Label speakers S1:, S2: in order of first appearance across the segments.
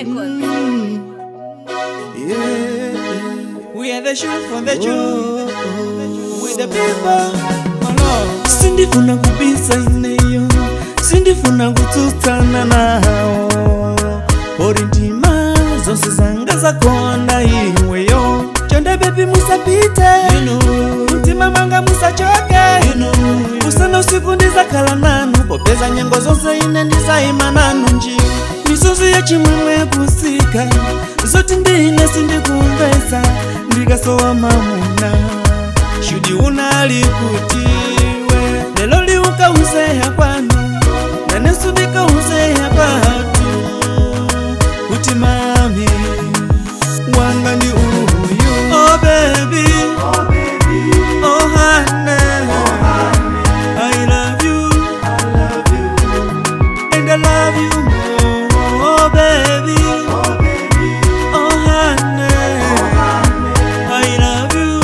S1: Records.
S2: Yeah.
S3: We are the shoe for the Jew.
S2: Oh,
S3: With the people. Oh no.
S2: sindifuna kubisa ineyo sindifuna kutsutsana nawo uri ndima zonse zanga zakonda iweyo chonde bebi musapite mtima manga musachoke usana usiku ndizakhala nanu popeza nyengo zonse ine ndizayima nanu nji misozi yachimwemwe kusika zoti ndine sindikumvesa ndikasowa mamuna shudi unali kutiwe lelo liukauzeya kwanu nanesu ndikauzeya kwatu kuti mami wanga ndi uyu oh baby oh honey I love you and I love you more oh baby oh honey I love you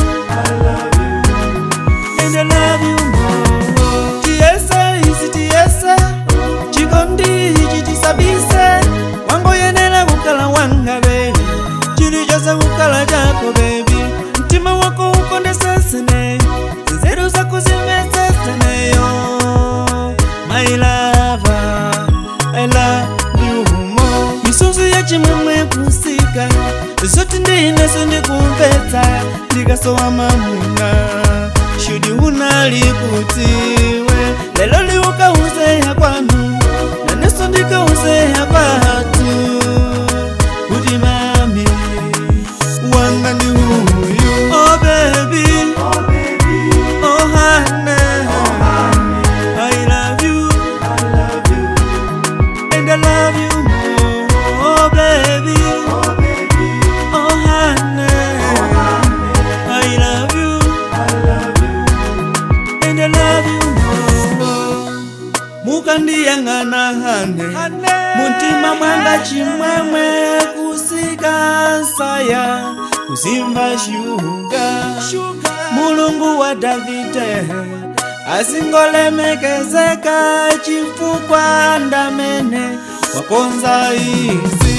S2: and I love you more. Tiesa isi tiesa, chikondi ichi tisabise, wango yenela kukala wanga baby, chilichosa kukala chako baby, mtima wako ukondesesene, nzeru zako zimeseseneyo, my lover, I love you more. Misunzu ya chimwemwe kusika, zoti ndineso ndikumvetsa, ndikasowa mamuna shudi unali kutiwe lelo liukauzeya kwanu naneso ndikauzeya kwatu kuti mami wanga ndi uyu oh baby oh honey I love you and I love you more oh baby oh honey I love you and I love you more. mukandiyang'ana hane muntima mwanga chimwemwe kusika nsaya kuzimva shuga mulungu wa davide asingolemekezeka chifukwa ndamene wakonza izi